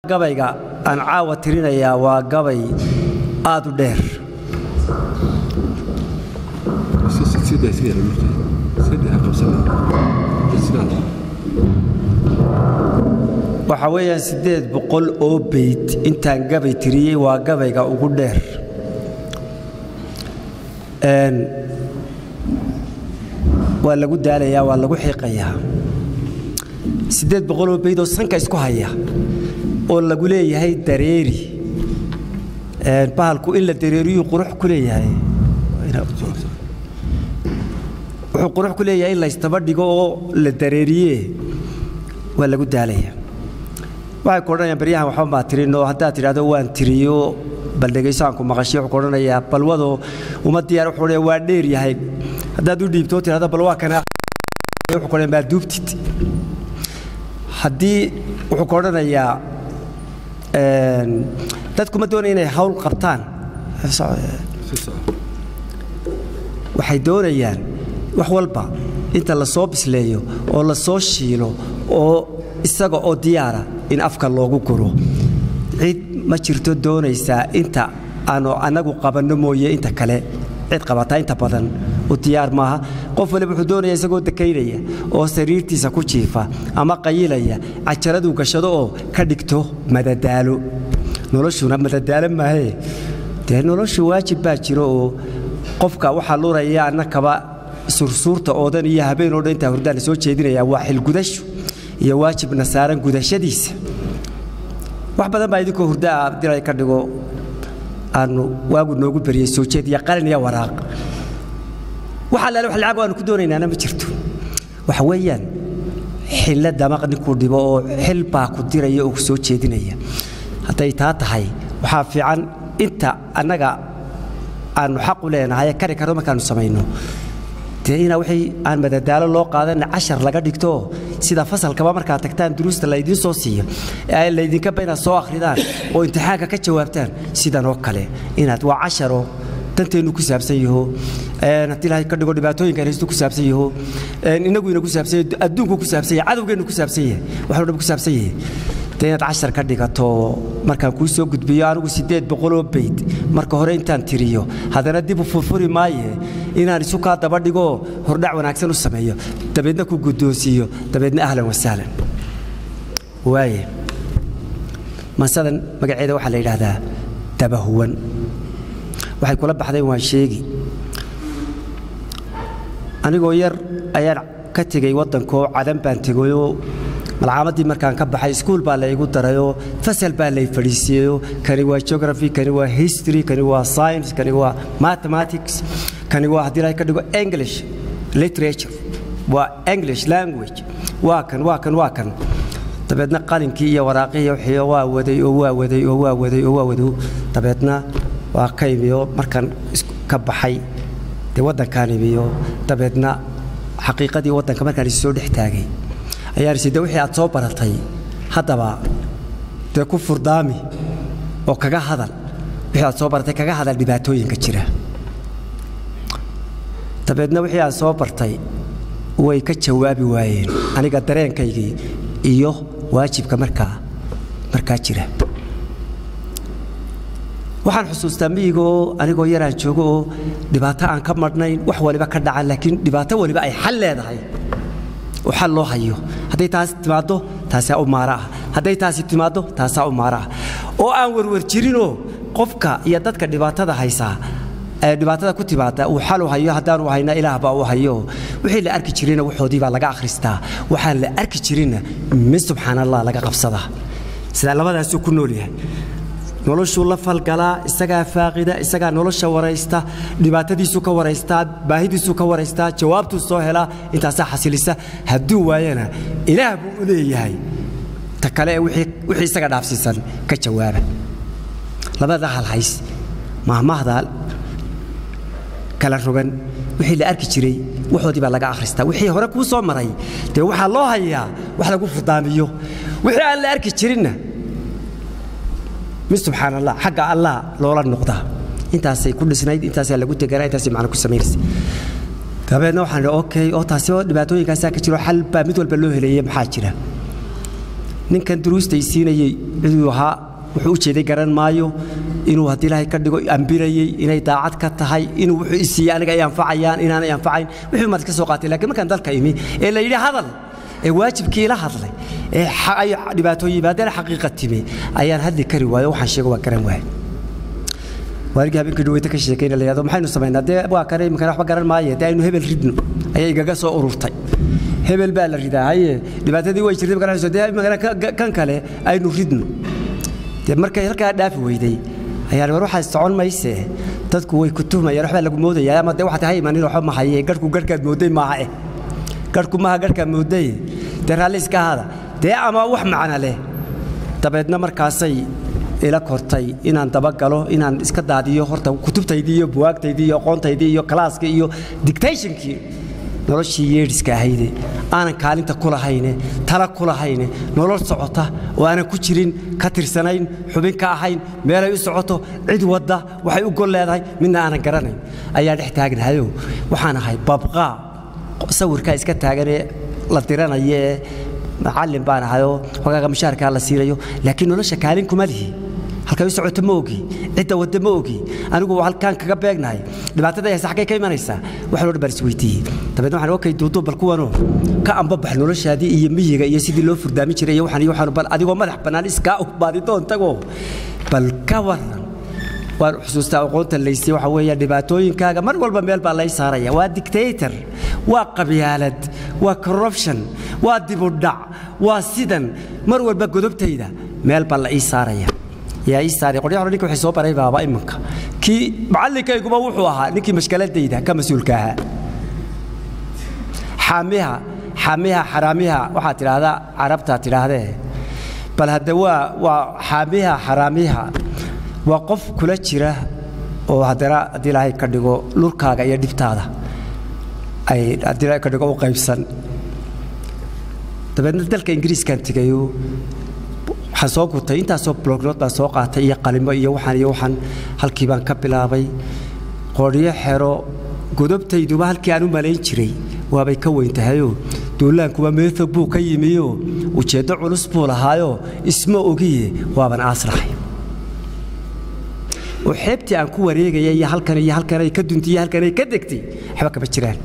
gabayga aan caawa tirinayaa waa gabay aad u dheer waxaa weeyaan siddeed boqol oo beyd intaan gabay tiriyey waa gabayga ugu dheer waa lagu daalayaa waa lagu xiiqayaa siddeed boqol oo beyd oo sanka isku haya oo lagu leeyahay dareeri bahalku in la dareeriyuu qurux ku leeyahay wuxuu qurux ku leeyahay in laystaba dhigo oo la dareeriye waa lagu daalaya waxay ku odhanayaan baryahan waxba maa tirinoo haddaad tidhahdo waan tiriyo bal dhegaysaanku maqashiyo wuxuu ku odhanayaa balwado uma diyaar wuxuu odhanaya waa dheer yahay haddaad u dhiibto tidhahdo bal waa kana wuxuu ku odhanaya maa duubtid haddii wuxuu ku odhanayaa dadkuma doonaya inay hawl qabtaan waxay doonayaan wax walba inta la soo bisleeyo oo la soo shiilo oo isaga oo diyaara in afka loogu guro cid ma jirto doonaysaa inta aanu annagu qabanno mooye inta kale cid qabataa inta badan u diyaar maaha qof waliba wuxuu doonaya isagoo dakaynaya oo sariirtiisa ku jiifa ama qayilaya cajaraduu gashado oo ka dhigto madadaalo noloshuna madadaalo maahee dee noloshu waajib baa jiro oo qofka waxaa luraya annakaba sursuurta oodan iyo habeen oo dhan intaa hurdaan la soo jeedinaya waa xilgudashu iyo waajibna saaran gudashadiisa wax badan baa idinkoo hurdaa dilay ka dhigo aanu waagu noogu beriyey soo jeed iyo qalin iyo waraaq wax allaale wax lacag aanu ku doonaynaana ma jirto waxa weeyaan xilla damaq ninkuu dhibo oo xil baa ku diraya oo ku soo jeedinaya hadday taa tahay waxaa fiican inta annaga aanu xaq u leenahay kari karno markaanu samayno dee ina wixii aan madadaalo loo qaadan cashar laga dhigto sida fasalkaba markaad tagtaan duruusta laydiin soo siiyo ee laydinkaba inaad soo akhridaan oo imtixaanka ka jawaabtaan sidan oo kale inaad waa casharo danteennu ku saabsan yaho haddii ilaahay ka dhigo dhibaatooyinka haysto ku saabsan yaho inaguina ku saabsan yahay adduunku ku saabsan yahay cadowgeennu ku saabsan yahay waxuu dhan ku saabsan yahay dee inaad cashar ka dhigato markaan kuu soo gudbiyo anigu siddeed boqoloo bayd marka hore intaan tiriyo haddana dib u furfuri maaye inaan isu kaa daba dhigo hordhac wanaagsan u sameeyo dabeedna ku guddoonsiiyo dabeedna ahlan wasahlan waaye mansadan magaceeda waxaa la yidhaahdaa dabahuwan waxay kula baxdeen waan sheegi anigoo yar ayaan ka tegey waddankoo cadan baan tegayoo malcaamadii markaan ka baxay iskuul baa la igu darayoo fasal baa lay fadhiisiiyeyoo kani waa geography kani waa history kani waa science kani waa mathematics kani waa haddii lahay ka dhigo english literature waa english language waa kan waa kan waa kan dabeedna qalinkii iyo waraaqihii wixii waa waday oo waa waday oo waa waday oo waa waday dabeedna waa ka imiyo markaan ka baxay dee waddankaan imiyo dabeedna xaqiiqadii waddanka markaan is soo dhex taagay ayaan isi de wixii aad soo baratay haddaba dee ku furdaami oo kaga hadal wixii aad soo baratay kaga hadal dhibaatooyinka jira dabeedna wixii aad soo bartay way ka jawaabi waayeen aniga dareenkaygii iyo waajibka markaa markaa jira waxaan xusuustaa miyigoo anigoo yaraan joogo oo dhibaato aan ka madhnayn wax waliba ka dhacan laakiin dhibaato waliba ay xal leedahay oo xal loo hayo hadday taasi timaaddo taasaa u maara ah hadday taasi timaaddo taasaa u maara ah oo aan werwer jirinoo qofka iyo dadka dhibaatada haysaa ee dhibaatada ku timaada uu xal u hayo haddaanu hayna ilaah baa u hayo wixii la arki jirina waxoodii baa laga akhristaa waxaan la arki jirinna min subxaan allah laga qabsadaa sidaa labadaasuu ku nool yahay noloshuu la falgalaa isagaa faaqida isagaa nolosha waraysta dhibaatadiisuu ka waraystaa baahidiisuu ka waraystaa jawaabtuu soo helaa intaasaa xasilisa hadduu waayana ilaah buu u leeyahay ta kale ee wixii isaga dhaafsiisan ka jawaaba labada halhays mahmahda kala rogan wixii la arki jiray waxoodii baa laga akhristaa wixii hore kuu soo maray dee waxaa loo hayaa wax lagu furdaamiyo wixii aan la arki jirinna min subxaan allah xagga allah loola noqdaa intaasay ku dhisnayd intaasaa lagu teganaa intaasay macna ku samaynaysa dabeedna waxaan idhi okay oo taasi oo dhibaatooyinkaasaa ka jiro xal baa mid walba loo heleeyey maxaa jira ninkan duruustay siinayey ciduu ahaa wuxuu u jeeday garan maayo inuu haddii ilaahay ka dhigo ambirayey inay daacad ka tahay inuu wuxuu isiiyey aniga ay anfacayaan inaanay anfacayn wixii maad ka soo qaatay laakiin markaan dalka imi ee la yidhi hadal ee waajibkii ila hadlay ee ay dhibaatooyin yimaadeen xaqiiqa timi ayaan hadli kari waayo waxaan sheego waa garan waayay waarigii habeenkii dhaweyta ka sheekayna la yidhahdo maxaynu samaynaa dee waa kane iminkan waxba garan maaye dee aynu hebel ridno ayaa igaga soo ururtay hebel baa la ridaa haye dhibaatadii way jirtay markaan dee iminkan kan kale aynu ridno dee markay halkaa dhaafi weyday ayaan war waxaa socon mayse dadku way ku tuhmayaan waxbaa lagu moodaya ama dee waxaad ha imanin waxba ma haye garhku garhkaad mooday maaha eh garhku maaha garhkaad mooday dee raalli iska ahaada dee ama wax macna leh dabeedna markaasay ila kortay inaan dabagalo inaan iska daadiyo horta kutubtaydii iyo buwaagtaydii iyo aqoontaydii iyo kalaaskii iyo dictationkii noloshii yeedhiska ahayde aanan kaalinta ku lahayne tala ku lahayne nolol socota oo aanan ku jirin ka tirsanayn xubin ka ahayn meelay u socoto cid wadda waxay u gol leedahay midna aanan garanayn ayaa dhex taagnahayo waxaan ahay babqaa sawirkaa iska taaganee la diranaya ee macallin baan ahayoo hogaaga mushaarkaa la siinayo laakiin nolosha kaalin kuma lihi halkay u socoto ma ogi cidda wadda ma ogi anigu halkaan kaga beegnahay dhibaatada haysa xaggay ka imanaysaa wax loo dhan isweydiiyey dabeedna waxaan okay duuduub bal kuwanoo ka ambabax noloshaadii iyo miyiga iyo sidii loo furdaamin jiray iyo waxaan iyo waxaan bal adigoo madax bannaan iskaa u baadidoon tagoo bal ka waran waan xusuustaa aqoonta laysay waxa weeya dhibaatooyinkaaga mar walba meel baa lay saaraya waa dictator waa qabyaalad waa corruption waa dibudhac waa sidan mar walba godobtayda meel baa la ii saaraya yaa ii saaray qoryaha hore ninka waxay soo baray baaba imanka kii macallinkayguba wuxuu ahaa ninkii mashkaladayda ka mas-uulka ahaa xaamiha xaamiha xaraamiha waxaad tidhaahdaa carabtaa tidhaahdee bal hadde waa waa xaamiha xaraamiha waa qof kula jira oo haddana haddii ilaahay ka dhigo lurkaaga iyo dhibtaada ay haddii ilaahay ka dhigo u qaybsan dabeedna dalka ingiriiskan tegayo waxaan soo gutay intaasoo blognood baan soo qaatay iyo qalimo iyo waxaan iyo waxaan halkii baan ka bilaabay qoryo xero godobtayduba halkii aan u malayn jiray waabay ka weyn tahayoo duulaankuba meetho buu ka yimiyo ujeeddo culus buu lahaayoo isma ogiye waaban aaslahay oo xeebtii aan ku wareegaya iyo halkan iyo halkanay ka duntay iyo halkanay ka degtay waxba kama jiraan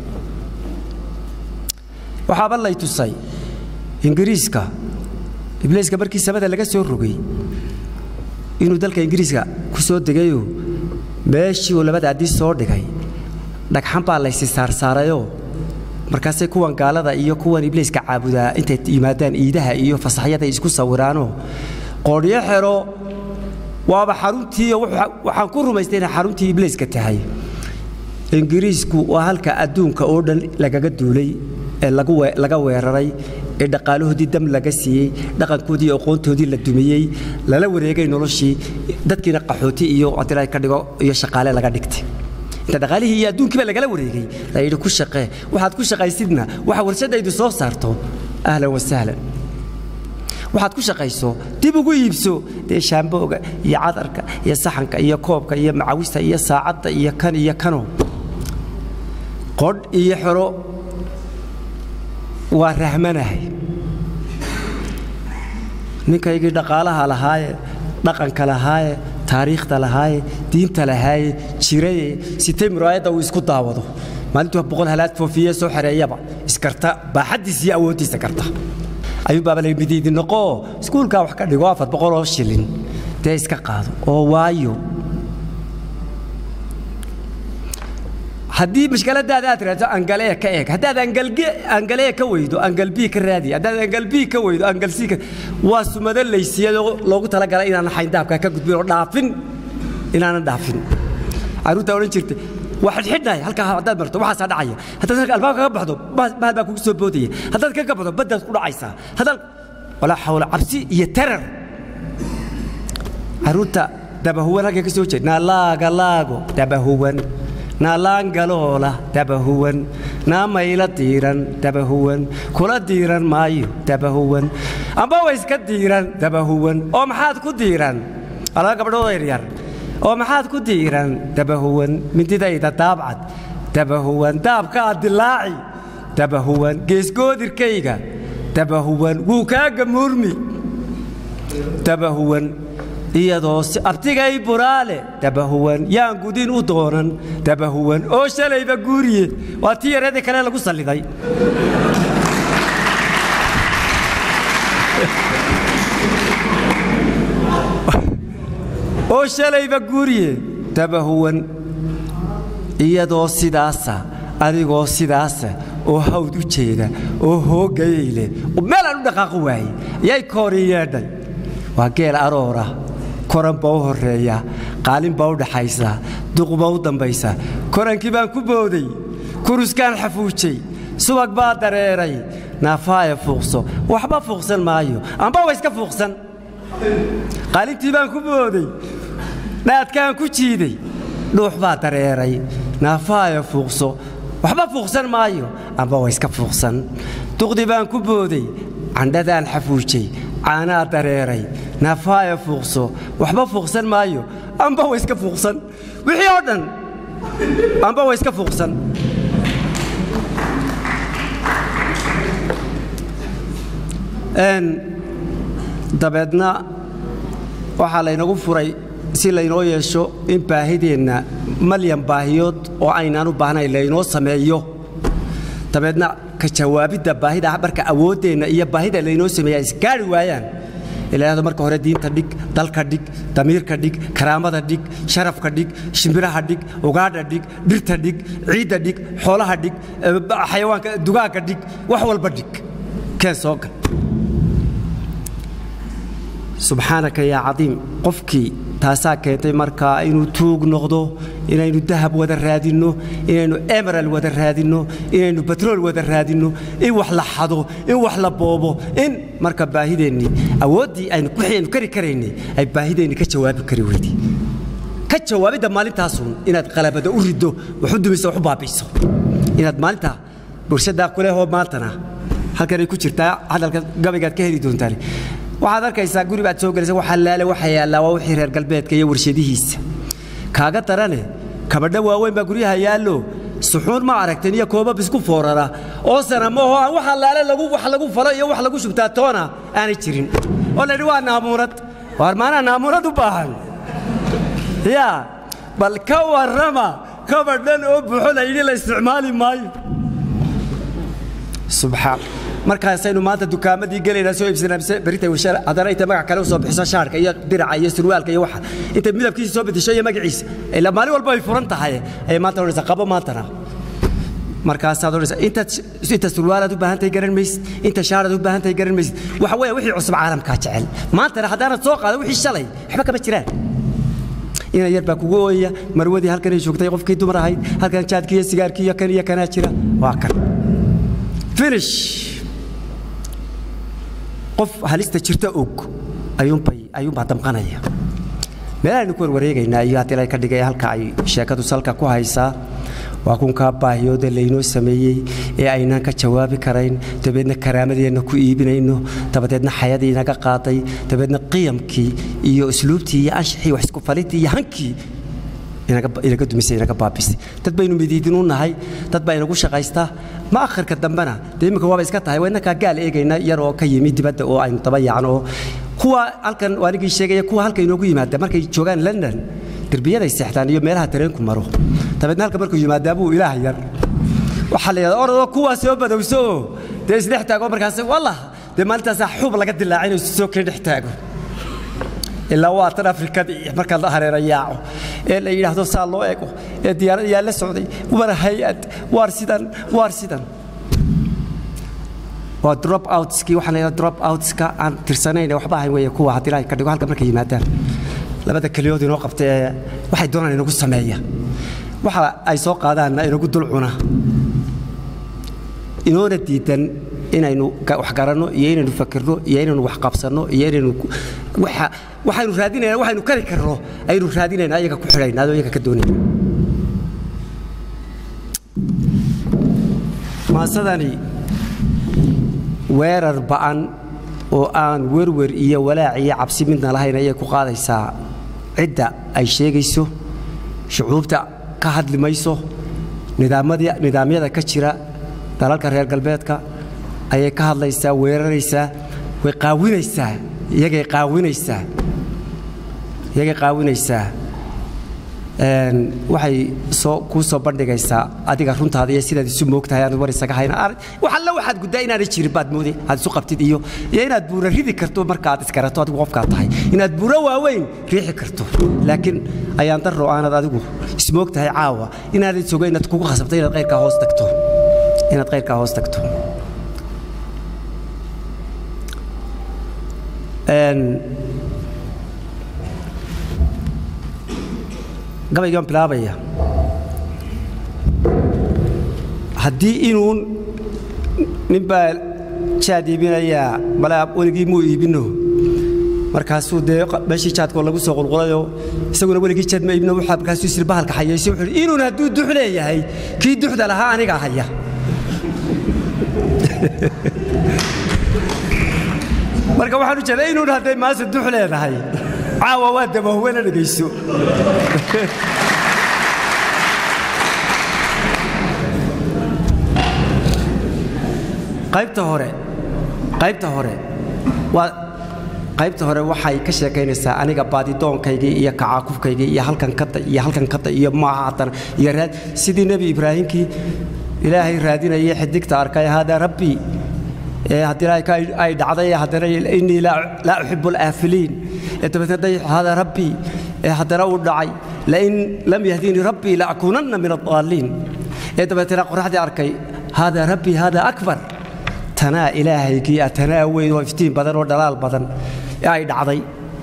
waxaaba lay tusay ingiriiska ibliiska markii samada laga soo rogay inuu dalka ingiriiska ku soo degayoo meeshii uu labada addii soo dhigay dhagxan baa laysi saarsaarayoo markaasay kuwan gaalada iyo kuwan ibliiska caabudaa intay yimaadaan iidaha iyo fasaxyada isku sawiraanoo qoodhyo xero waaba xaruntii waxaan ku rumaystay inay xaruntii ibliiska tahay ingiriisku waa halka adduunka oo dhan lagaga duulay ee laga weeraray ee dhaqaalahoodii dam laga siiyey dhaqankoodii iyo aqoontoodii la dumiyey lala wareegay noloshii dadkiina qaxooti iyo haddii ka dhigo iyo shaqaale laga dhigtay inta dhaqaalihii iyo adduunkiiba lagala wareegay la yidhi ku shaqee waxaad ku shaqaysidna waxa warshadaydu soo saarto ahlan wasahlan waxaad ku shaqayso dib ugu iibso dee shaambooga iyo cadarka iyo saxanka iyo koobka iyo macawista iyo saacadda iyo kan iyo kano qodh iyo xero waa rahmanahay ninkaygii dhaqaalaha lahaaye dhaqanka lahaaye taariikhda lahaaye diinta lahaaye jiraye sitay muraayadda uu isku daawado maalintuu boqol halaad foofiye soo xereeyaba iskarta baaxaddiisa iyo awooddiisa karta ayuu baaba la midiidi noqoo iskuulkaa wax ka dhigo afar boqol oo shilin dee iska qaado oo waayo haddii mashkaladaada aad raadso angalee ka eeg haddaad angalee ka weydo angalbii ka raadi haddaad angalbii ka weydo angalsii ka waa sumado laysiyadoo loogu talagalay inaanan xayndaabkaa ka gudbin oo dhaafin inaanan dhaafin carruurtaa odhan jirtay waa xidhxidhnahay halkaa haddaad marto waxaasaa dhacaya haddaad halka albaabka ka baxdo bahal baa kugu soo boodaya haddaad ka gabato baddaad ku dhacaysaa haddaad walaa xawla cabsi iyo tarar carruurta dabahuwan halkay ka soo jeed naalaaga laago dabahuwan naalaangaloola dabahuwan naamayla diiran dabahuwan kula diiran maayo dabahuwan amba wa iska diiran dabahuwan oo maxaad ku diiran alaba gabdhood yaryar oo maxaad ku diiran dabahuwan mindidayda daabcad dabahuwan daabkaa dilaaci dabahuwan geesgoodirkayga dabahuwan wuu kaaga muurmi dabahuwan iyadoo abtigay buraale dabahuwan yaan gudin u doonan dabahuwan oo shalayba guuriye waa tii yareedii kale lagu salliday oo shalayba guuriye dabahuwan iyadoo sidaasa adigoo sidaasa oo hawd u jeeda oo hoogayay leh meelaan u dhaqaaqo waaye yay koori yeedhay waa geel aroora koran baa u horreeya qaalin baa u dhaxaysa duqbaa u dambaysa korankii baan ku booday kuruskaan xafuujay subag baa dareeray naafaaya fuuqso waxba fuuqsan maayo amba wa iska fuuqsan qaalintii baan ku booday dhaadkaan ku jiiday dhuux baa dareeray naafaaya fuuqso waxba fuuqsan maayo amba wa iska fuuqsan duqdi baan ku booday candhadaan xafuujay caanaa dareeray naafaaya fuuqso waxba fuuqsan maayo amba wa iska fuuqsan wixii oo dhan amba wa iska fuuqsan dabeedna waxaa laynagu furay si laynoo yeesho in baahideenna malyan baahiyood oo aynaan u baahnayn laynoo sameeyo dabeedna ka jawaabidda baahida marka awooddeenna iyo baahida laynoo sameeya isgaari waayaan ilaahdo marka hore diinta dhig dalka dhig damiirka dhig karaamada dhig sharafka dhig shimbiraha dhig ugaadha dhig dhirta dhig ciidda dhig xoolaha dhig xayawaanka dugaagga dhig wax walba dhig keen soo gal subxaanaka yaa cadiim qofkii taasaa keentay markaa inuu tuug noqdo inaynu dahab wada raadinno inaynu emeral wada raadinno inaynu batrool wada raadinno in wax la xado in wax la boobo in marka baahideennii awooddii aynu waxaynu kari karaynay ay baahideennii ka jawaabi kari weydii ka jawaabidda maalintaasun inaad qalabada u riddo wax u dumiso wax u baabi'iso inaad maalintaa bulshadaa kulehoo maantana halkanay ku jirtaa hadalka gabaygaad ka heli doontaan waxaad arkaysaa guri baad soo gelaysa waxa laale waxa yaallaa waa wixii reer galbeedka iyo warshadihiisa kaaga darane kabadho waaweyn baa guryaha yaallo suxuun ma aragteen iyo koobab isku foorara oo sanamaho aan waxa laale lagu wax lagu falo iyo wax lagu shubtaa toona aanay jirin oo la yidhi waa naamuurad waar maanaa naamuurad u baahan yaa bal ka warrama kabadhan oo buuxo la yidhi la isticmaali maayo subxaan markaasaynu maanta dukaamadii gelaynaa soo iibsanaa berita haddana intay magac kale u soo bixiso shaarka iyo diraca iyo surwaalka iyo waxa intay midabkiisa soo bedesho iyo magaciisa ilaa maalin walba ay furan tahay ayay maanta odhanaysaa qabo maantana markaasaad odhanaysaa intaad inta surwaalaad u baahan tahay garan maysid inta shaaraad u baahan tahay garan maysid waxa weeye wixii cusub caalamkaa jecel maantana haddaanad soo qaada wixii shalay waxba kama jiraan ina yar baa kugu ooyaya marwadii halkanay joogtay qofkii dumar ahayd halkan jaadkii iyo sigaarkii iyo kan iyo kanaa jira waa kan finish qof halista jirta og ayuunbaa damqanaya meelahaynu ku warwareegaynaa iyo haddii la ka dhigay halka ay sheekadu salka ku haysaa waa kunkaa baahiyooda laynoo sameeyey ee aynaan ka jawaabi karayn dabeedna karaamadeenna ku iibinayno dabadeedna xayadii inaga qaaday dabeedna qiyamkii iyo usluubtii iyo anshaxii wax isku falidii iyo hankii inaga dumisay inaga baabisay dad baynu midiidin u nahay dad baa inagu shaqaystaa ma akhirka dambena dee imminka waaba iska tahay waa innakaa gaal eegayna yar oo ka yimi dibadda oo aynu daba yaacno oo kuwa halkan anigii sheegaya kuwa halka inoogu yimaada markay joogaan london derbiyaday seexdaan iyo meelaha tareenku maro dabeedna halka markuu yimaadaa buu ilaah yar waxaa la yidhahdaa orodoo kuwaa soo badowso oo dee isdhex taago markaas wallah dee maalintaasaa xuub laga dilaacay inuu soo keen dhex taago ilaa waa tan afrikadii marka la hareera yaaco ee la yidhaahdo saa loo ego ee diyaarad yaa la socday war hay-ad waar sidan waar sidan waa drop outskii waxaan leeyahay drop outska aan tirsanayn ee waxba ahayn weeye kuwa haddii ilaahay ka dhigo halka markay yimaadaan labada keliyood inoo qabta ee waxay doonaan inagu sameeya waxa ay soo qaadaanna inagu dul cuna inoona diidan inaynu wax garanno iyo inaynu fakirno iyo inaynu wax qabsanno iyo inaynu waxaynu raadinayna waxaynu kari karno aynu raadinayna ayaga ku xidhayna adoo iyaga ka doonayna maasadani weerar ba'an oo aan werwer iyo walaac iyo cabsi midna lahayn ayay ku qaadaysaa cidda ay sheegayso shucuubta ka hadli mayso nidaamyada ka jira dalalka reer galbeedka ayay ka hadlaysaa weeraraysaa way qaawinaysaa iyagay qaawinaysaa iyagay qaawinaysaa waxay soo kuu soo bandhigaysaa adiga runtaada iyo sidaad isu moogtahay aanad war isaga hayn wax alla waxaad guddaa inaanay jirin baad mooday aad isu qabtid iyo iyo inaad buura ridi karto markaad iskarato adigu qofkaad tahay inaad buuro waaweyn riixi karto laakiin ayaan darro aanad adigu ismoog tahay caawa inaanad sogo inaad kugu khasabto inaad qayrkaa hoos tagto inaad qayrkaa hoos tagto gabaygaan bilaabaya haddii inuun nin baa jaad iibinayaa malaa weligii muu iibino markaasuu dee meeshii jaadkoo lagu soo qulqulayoo isaguna weligii jaad ma iibino waxaa markaasuu isir bahalka xayeysay wuxuu yidhi inuun hadduu dux leeyahay kii duxda lahaa anigaa haya marka waxaan u jeedaa inuun hadday maase dux leedahay caawa waa dabahwena dhegayso qaybta hore qaybta hore waa qaybta hore waxay ka sheekaynaysaa aniga baadidoonkaygii iyo kacaakufkaygii iyo halkan kada iyo halkan kada iyo maaha haddana iyo raad sidii nebi ibraahimkii ilaahay raadinayay xidigta arkay haadaa rabbii haddii ay dhacday haddana innii laa uxibu alaafiliin dabeetna haadaa rabbii haddana uu dhacay lain lam yahdinii rabbii laakuunanna min addaaliin ee dabeetna qoraxdii arkay haadaa rabbii haadaa akbar tanaa ilaahaygii ah tanaa weyn oo iftiin badan oo dhalaal badan ee ay dhacday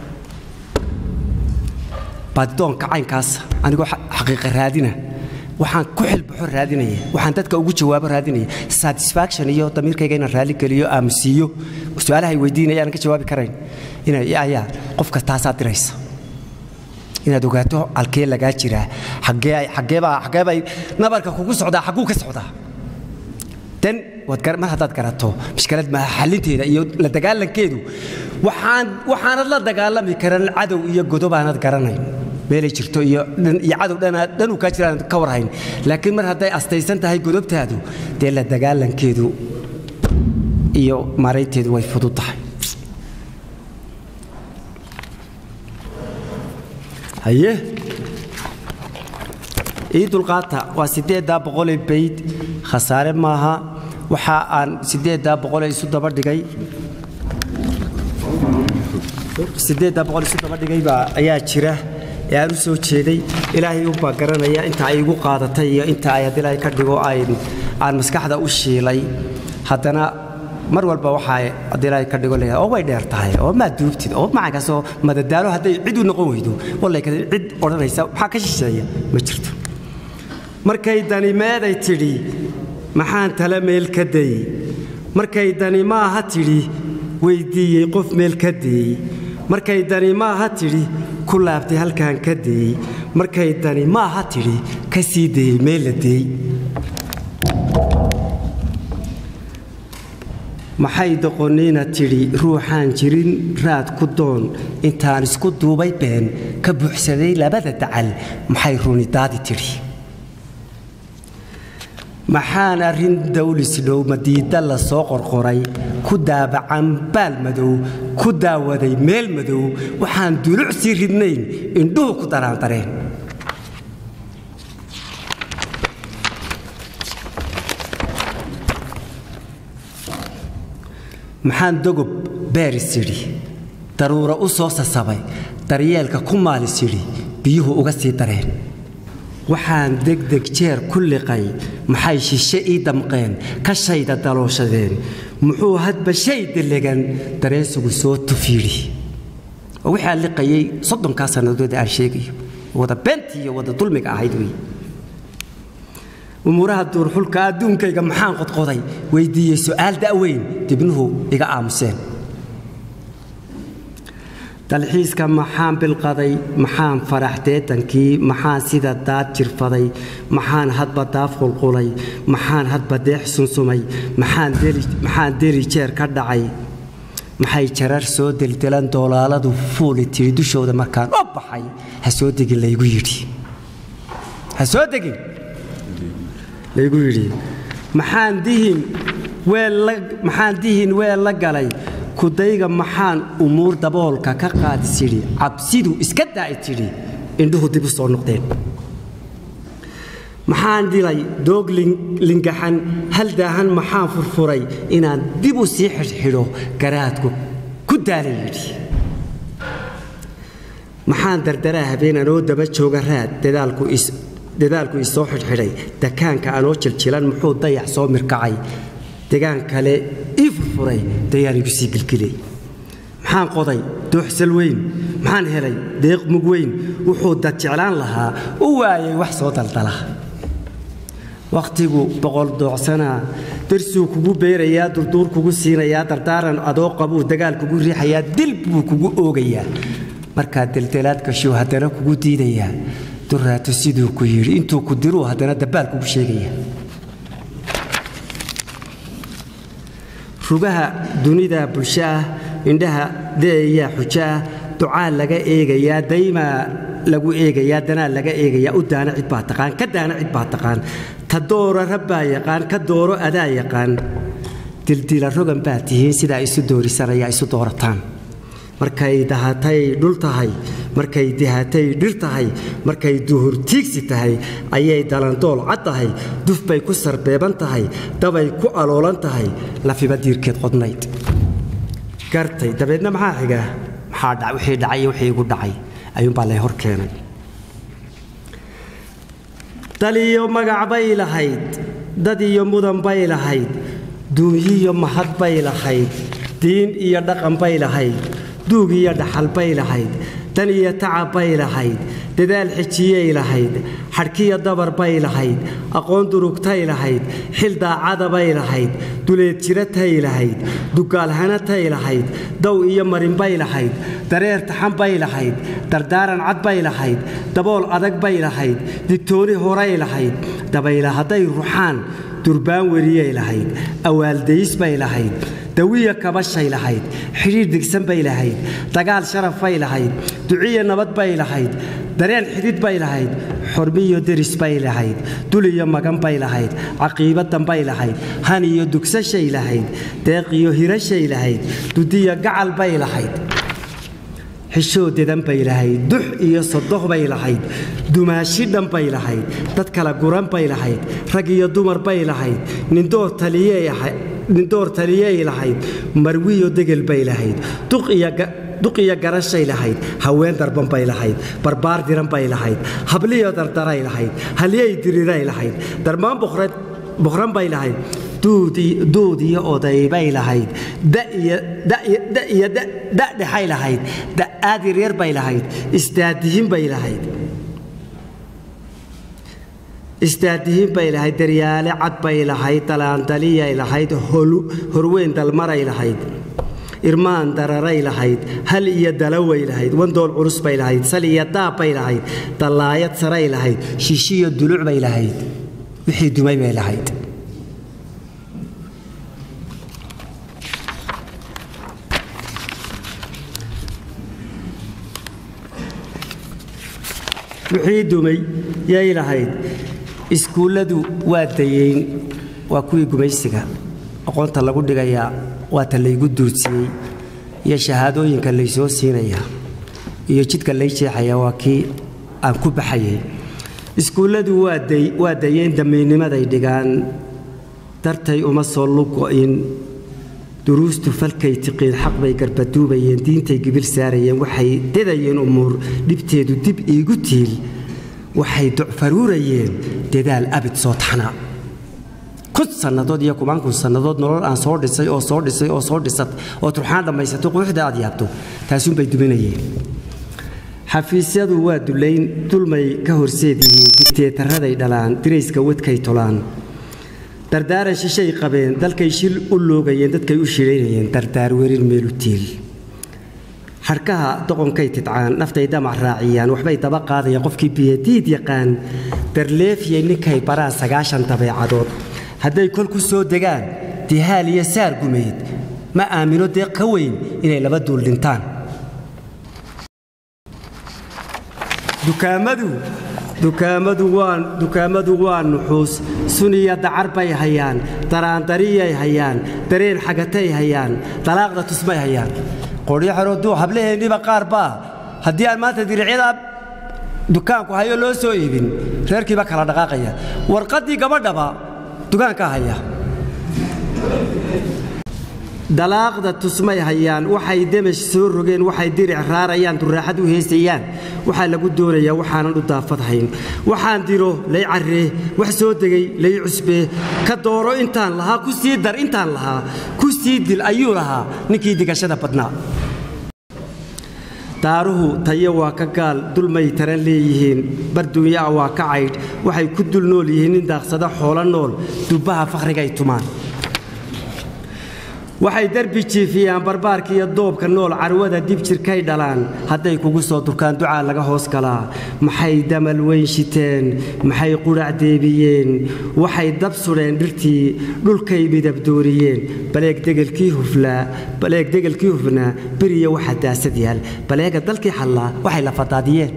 baadidoonka caynkaas anigoo xaqiiqa raadina waxaan ku xilbaxo raadinaya waxaan dadka ugu jawaabo raadinaya satisfaction iyo damiirkayga inaan raali geliyo aamusiiyo su-aalahay weydiinaya aanan ka jawaabi karayn ayaa qofka taasaa diraysa inaad ogaato halkee lagaa jiraa xaggeebay nabarka kugu socdaa xagguu ka socdaa dan mar haddaad garato mishkalad maaha xalinteeda iyo la dagaalankeedu waxaanad la dagaalami karan cadow iyo godob aanad garanayn meelay jirto iyo cadow dhanuu kaa jira aanad ka warhayn laakiin mar hadday astaysan tahay godobtaadu dee la dagaalankeedu iyo maaraynteedu way fudud tahay haye ii dulqaata waa siddeeddaa boqolee bayd khasaare maaha waxa aan siddeeddaa boqole isu daba dhigay siddeeddaa boqol isu daba dhigay baa ayaa jira ee aan u soo jeeday ilaahay unbaa garanaya inta ay igu qaadatay iyo inta ay haddii ilaahay ka dhigo aan maskaxda u shiilay haddana mar walba waxaa haddii ilaahay ka dhigo leeyahay oo way dheer tahay oo maa duubtid oo macankaasoo madadaalo hadday cid u noqon weydo wallay cid odhanaysa maxaa ka shisheeya ma jirto markay dani meeday tidhi maxaan tala meel ka dayey markay dani maaha tidhi weyddiiyey qof meel ka deeyey markay dani maaha tidhi ku laabtay halkaan ka deeyey markay dani maaha tidhi ka sii dayey meel la deey maxay doqonnina tidhi ruuxaan jirin raad ku doon intaan isku duubay been ka buuxsaday labada dacal maxay runi daadi tidhi maxaan arrin dawlisdhow madiidda la soo qorqoray ku daabacan baal madow ku daawaday meel madow waxaan duluc sii ridnayn indhuhu ku daraandareen maxaan dogob beeris idhi daruuro u soo sasabay daryeelka ku maalis idhi biyuhu uga sii dareen waxaan degdeg jeer ku liqay maxay shishe ii damqeen ka shayda dalooshadeen muxuu hadba shay delegan dareensigu soo tufiidhi oo wixii aan liqayay soddonkaa sannadood aan sheegayo wada beentii iyo wada dulmiga ahayd wey umuuraha duurxulka adduunkayga maxaan qodqoday weyddiiyey su'aal da'weyn dibnuhu iga aamuseen dalxiiska maxaan bilqaday maxaan farax deetankii maxaan sida daad jirfaday maxaan hadba daaf qulqulay maxaan hadba deex sunsumay maxaan deli jeer ka dhacay maxay jarar soo deldelan doolaaladu fuuli tidhi dushooda markaan oo baxay ha soo degin laygu yidhi ha soo degin laygu yidhi maxaan dihin weel maxaan dihin weel la galay kudayga maxaan umuur daboolka ka qaadis yidhi cabsidu iska daa'i tidhi indhuhu dib u soo noqdeen maxaan dilay doog lingaxan hal daahan maxaan furfuray inaan dib u sii xidhxidho garaadku ku daalay yidhi maxaan dardaraa habeen anoo daba jooga raad dadaalku isoo xidhxidhay dakaanka anoo jiljilan muxuu dayax soo mirkacay degaan kale ii furfuray dayaan igu sii gilgilay maxaan qoday dooxsal weyn maxaan helay deeq mug weyn wuxuu dad jeclaan lahaa u waayay wax soo daldala wakhtigu boqol doocsanaa darsuu kugu beerayaa durduur kugu siinayaa dardaaran adoo qabuu dagaal kugu riixayaa dil buu kugu oogayaa markaa deldelaad gashuu haddana kugu diidayaa duraato siduu ku yidhi intuu ku diruu haddana dabbaal kugu sheegaya rugaha dunida bulsho ah indhaha de'ayaa xujo ah ducaa laga eegayaa daymaa lagu eegayaa danaa laga eegayaa u daana cid baa taqaan ka daana cid baa taqaan ta doora rabbaa yaqaan ka dooro adaa yaqaan dildila rogan baa tihiin sidaa isu doorisanayaa isu doorataan markay dahatay dhul tahay markay dihatay dhir tahay markay duhur tiigsi tahay ayay dalandool cad tahay duf bay ku sarbeeban tahay dabay ku aloolan tahay lafiba diirkeed qodnayd gartay dabeedna maxaa xiga maxaa wixii dhacay iyo wixii igu dhacay ayuunbaa lay hor keenay dal iyo magac bay lahayd dad iyo mudan bay lahayd duunyiyo mahad bay lahayd diin iyo dhaqan bay lahayd duug iyo dhaxal bay lahayd dan iyo tacab bay lahayd dadaal xijiyay lahayd xadhkiyo dabar bay lahayd aqoon durugtay lahayd xil daacada bay lahayd duleed jiratay lahayd dugaalhanatay lahayd dow iyo marin bay lahayd dareer taxan bay lahayd dardaaran cad bay lahayd dabool adag bay lahayd digtooni horay lahayd dabayla hadday ruxaan durbaan weriyay lahayd awaaldays bay lahayd dawiya kabashay lahayd xidhiir digsan bay lahayd dagaal sharaf bay lahayd duciya nabad bay lahayd dareen xidid bay lahayd xormiyo deris bay lahayd dul iyo magan bay lahayd caqiibadan bay lahayd han iyo dugsashay lahayd deeq iyo hirashay lahayd dudiya gacal bay lahayd xishoodedan bay lahayd dux iyo sodoh bay lahayd dumaashi dhan bay lahayd dad kala guran bay lahayd rag iyo dumar bay lahayd nindoor taliyey nindoor taliyey lahayd marwiyo degel bay lahayd duq iyo garashay lahayd haween darban bay lahayd barbaar diran bay lahayd habliyo dardaray lahayd halyey diriray lahayd darmaan boqran bay lahayd duud iyo oday bay lahayd iyo dadhexay lahayd da'aad yaryar bay lahayd isdaadihin bay lahayd isdaadihin bay lahayd daryaale cad bay lahayd dalaandaliyay lahayd horweyn dalmaray lahayd irmaan dararay lahayd hal iyo dalaway lahayd wandool culus bay lahayd sal iyo daab bay lahayd dallaayad saray lahayd shishiyo duluc bay lahayd wixii dumay bay lahayd wixii dumay yay lahayd iskuulladu waa dayeyn waa kuwii gumaysiga aqoonta lagu dhigayaa waata laygu duudsiyey iyo shahaadooyinka laysoo siinayaa iyo jidka lay jeexayaa waa kii aan ku baxayay iskuulladu waa dayeyn damiinnimaday dhigaan dartay uma soo lugo'in duruustu falkay tiqiin xaq bay garbaduubayeen diintay gibil saarayeen waxay dedayeen umuur dhibteedu dib iigu tiil waxay ducfaruurayeen dadaal abid soo taxnaa kun sannadood iyo kumaan kun sannadood nolol aan soo dhisay oo soo dhisay oo soo dhisat oo turxaan dhammaysato quuxda aad yaabto taasuunbay duminayeen xafiisyadu waa dulayn dulmay ka horseed yihiin digteetaraday dhalaan dirayska wadkay tolaan dardaaran shishay qabeen dalkay shil u loogayeen dadkay u shiraynayeen dardaar werin meelu tiil xarkaha doqonkay tidcaan naftay damac raaciyaan waxbay daba qaadayaan qofkii biyadiid yaqaan darleefiyay ninkay baraan sagaashan dabeecadood hadday kol ku soo degaan dihaal iyo saar gumeyd ma aamino deeq ka weyn inay laba duul dhintaan dukaamadu dukaamadu waa dukaamadu waa nuxuus suniya dacar bay hayaan daraandariyay hayaan dareen xagatay hayaan dalaaqda tusmay hayaan qoryaxarooduu hablaheenniba qaar baa haddii aan maanta diricyada dukaanku hayo loo soo iibin reerkiiba kala dhaqaaqaya warqaddii gabadhaba dukaankaa haya dalaaqda tusmay hayaan waxay demash soo rogeen waxay diric raarayaan duraaxad u heesayaan waxaa lagu doonayaa waxaanan u daafadhayn waxaan diro lay carree wax soo degay lay cusbee ka dooro intaan lahaa ku sii dar intaan lahaa ku sii dil ayuu lahaa ninkii digashada badnaa daaruhu tayo waa ka gaal dulmay taran leeyihiin barduunyaa waa ka caydh waxay ku dul nool yihiin nin daaqsada xoolo nool dubbaha fakhrigaay tumaan waxay derbi jiifiyaan barbaarka iyo doobka nool carwada dib jirkay dhalaan hadday kugu soo durkaan ducaa laga hoos galaa maxay damal weyn shiteen maxay qudhac deebiyeen waxay dab sudheen dhirtii dhulkay midabdooriyeen baleeg degelkii huflaa baleeg degelkii hufnaa beriya waxa daasad yaal baleega dalkii xallaa waxay la fadaadiyeen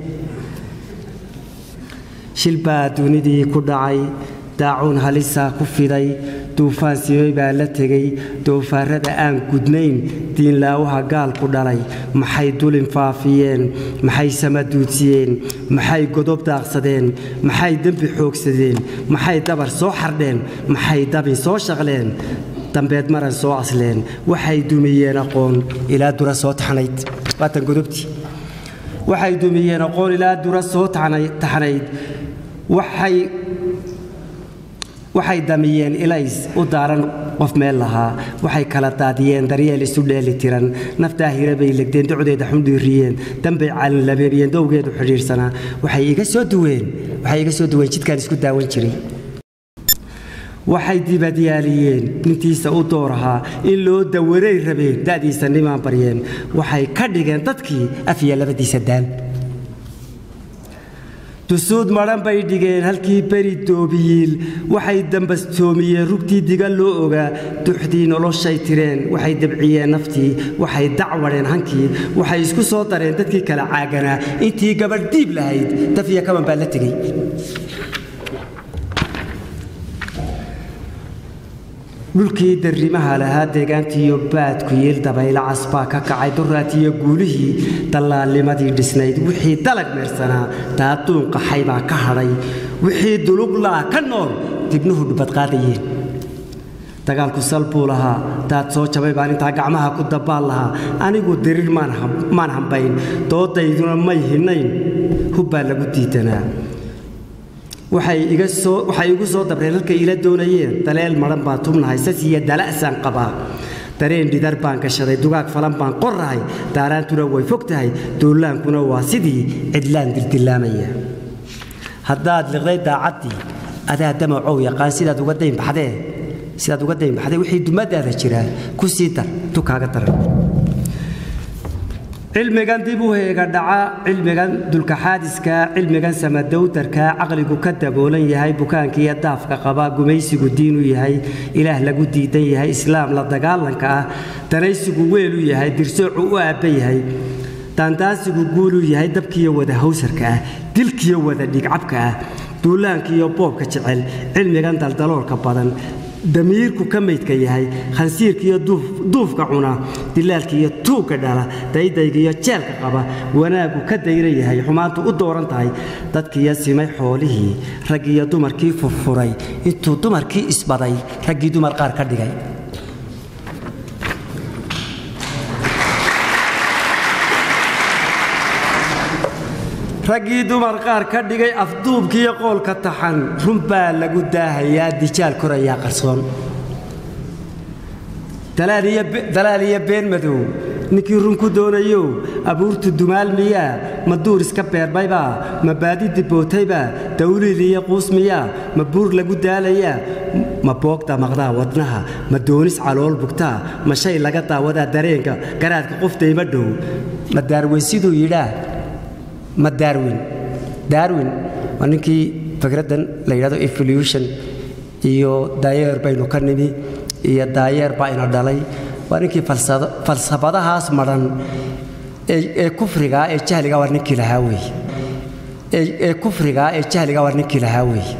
shil baa dunidii ku dhacay daacuun halisaa ku fiday duufaan simay baa la tegey doofaarrada aan gudnayn diinlaawaha gaalku dhalay maxay dulin faafiyeen maxay sama duudsiyeen maxay godob daaqsadeen maxay dembi xoogsadeen maxay dabar soo xardheen maxay dabin soo shaqleen dambeed maran soo asleen waxay dumiyeen aqoon ilaa dura soo taxnayd waatan godobtii waxay dumiyeen aqoon ilaa dura soo taxnayd waxay waxay damiyeen ilays u daaran qof meel lahaa waxay kala daadiyeen daryeel isu dheeli tiran naftaa hira bay legdeen docdeeda xundhiiriyeen dambay calinlabeeriyeen dowgeedu xidhiidhsanaa waxay iga soo duween waxay iga soo duween jidkaan isku daawan jiray waxay dibadyaaliyeen nintiisa u doorahaa in loo dawaray rabeen da'diisa nimaan baryeen waxay ka dhigeen dadkii afya labadiisa daan dusuud madhan bay dhigeen halkii beri doobiyiil waxay dambastoomiyeen rugtii diga loo ogaa duxdii noloshay tireen waxay dabciyeen naftii waxay dacwadheen hankii waxay isku soo dareen dadkii kala caaganaa intii gabadh diib lahayd dafiya kaban baa la tegey dhulkii darrimaha lahaa deegaantiiyo baadku yiil dabaylo casbaa ka kacay duraatiyo guulihii dallaalnimadii dhisnayd wixii dalag meersanaa daaduun qaxay baa ka hadhay wixii duluglaa ka nool dibnuhu dhubadqaadayeen dagaalku sal buu lahaa daad soo jabay baan intaa gacmaha ku dabbaan lahaa anigu diriir maan hambayn doodayduna may hinnayn hubbaa lagu diidanaa waxay igu soo dabreen halkay ila doonayeen daleel madhan baan tubnahay sas iyo dala'saan qabaa dareen dhidar baan gashaday dugaag falan baan qorrahay daaraantuna way fog tahay duullaankuna waa sidii cidlaan dildillaamaya haddaad liqday daacaddii adaa damacow yaqaan sidaad uga daynbaxdee sidaad uga daynbaxdee wixii dumadaada jiraa ku sii dar dukaaga daran cilmigan dib u heega dhaca cilmigan dulkaxaadiska cilmigan samadowdarka caqligu ka daboolan yahay bukaankiiyo daafka qaba gumaysigu diin u yahay ilaah lagu diidan yahay islaam la dagaalanka ah danaysigu weel u yahay dirsoocu u aabba yahay daandaansigu guul u yahay dabkiiyo wada hawsarka ah dilkiyo wada dhigcabka ah duulaankiiyo boobka jecel cilmigan daldaloolka badan damiirku ka maydka yahay khansiirkiiyo duufka cuna dilaalkiiyo tuugka dhala daydaygiiyo jeelka qaba wanaaggu ka dayra yahay xumaantu u dooran tahay dadkiiyo simay xoolihii raggiiyo dumarkii furfuray intuu dumarkii isbaday raggii dumar qaar ka dhigay raggii dumar qaar ka dhigay afduubkiiyo qoolka taxan run baa lagu daahayaa dijaal korayaa qarsoon dalaal iyo been madow ninkii run ku doonayow abuurtu dumaal miyaa ma duur iska beermaybaa ma baadi dibootaybaa dawliil iyo quus miyaa ma buur lagu daalayaa ma boogda maqdaa wadnaha ma doonis calool bugtaa ma shay laga daawadaa dareenka garaadka qofdayma dhow ma daarweyn siduu yidhaa ma darwin darwin waa ninkii fikraddan la yidhahdo evolution iyo daayeer baynu ka nimi iyo daayeer baa ina dhalay waa ninkii falsafadahaas madhan ee kufrigaa ee jahligaa waa ninkii lahaa weeye ee kufrigaa ee jahliga waa ninkii lahaa weeye